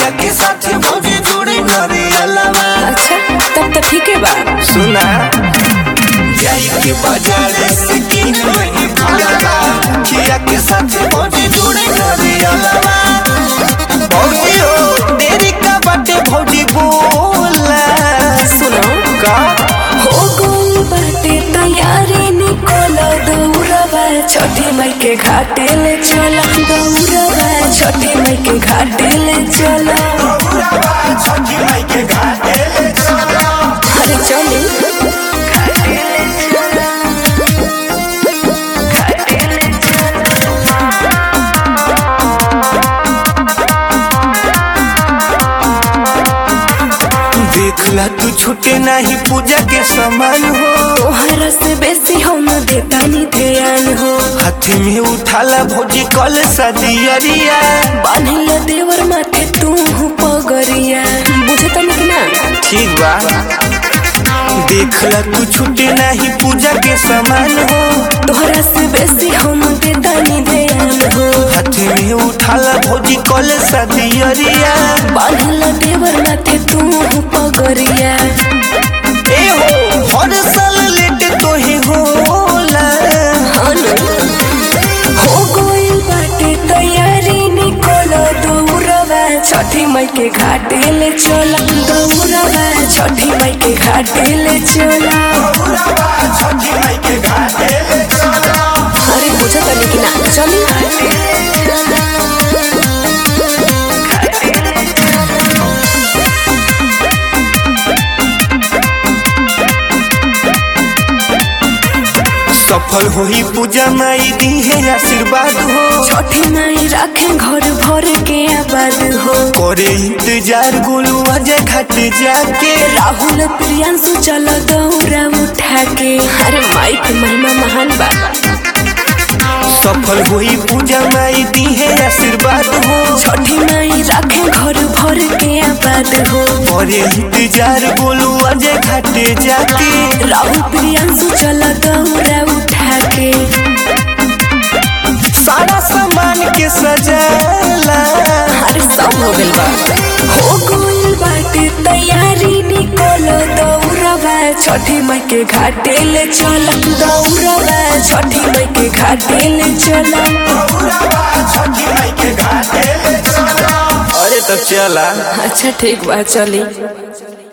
खिया के साथ भौजी जोड़े घरे अलावा अच्छा तब तो ठीक है बा सुना जाई के बाजार से किन वही फलवा खिया के साथ भौजी जोड़े घरे अलावा भौजी हो देरी का बाटे भौजी बोला सुनो का हो गई बाटे तैयारी निकोलो दौड़वा छठी मई के घाटे ले चला दौड़वा छठी मई के घाटे ले चला छठी माई के घाटे ले चला अरे चली देखला तू छूटे नहीं पूजा के सामान हो तोहरा से बेसी हम देता नहीं ध्यान हो हाथ में उठाला भौजी कल सदियरिया बांधिल देवर माथे तू पगरिया बुझे तनिक ना ठीक बा देखला तू छूटे नहीं पूजा के सामान हो तोहरा से बेसी हम देता नहीं ध्यान हो हाथ में उठाला भौजी कल सदियरिया बांधिल देवर माथे तू पगरिया ए हो हर साल लेट तो ही होला हो गई बाटे तैयारी निकोलो दौड़वा छठी मई के घाटे ले चला दौड़वा छठी मई के घाटे ले चला छठी माई के घाटे ले चला अरे बुझा तनी कि ना चली सफल होई पूजा माई दी है आशीर्वाद हो छठी मई रखे घर भर के आबाद हो करे इंतजार गोलू अजय घाट जाके राहुल प्रियांशु चल दौड़ा उठा के अरे माई के महिमा महान बा सफल होई पूजा माई दी है आशीर्वाद हो छठी मई रखे घर भर के आबाद हो करे इंतजार गोलू अजय घाट जाके राहुल प्रियांशु चल दौड़ा उठा के सारा सामान के सजाला अरे सब हो गइल बा हो गइल बाटे तैयारी निकोलो दौड़वा छठी मई के घाटे ले चल दौड़वा छठी मई के घाटे ले चल छठी माई के घाटे ले चला अरे तब चला अच्छा ठीक बा चली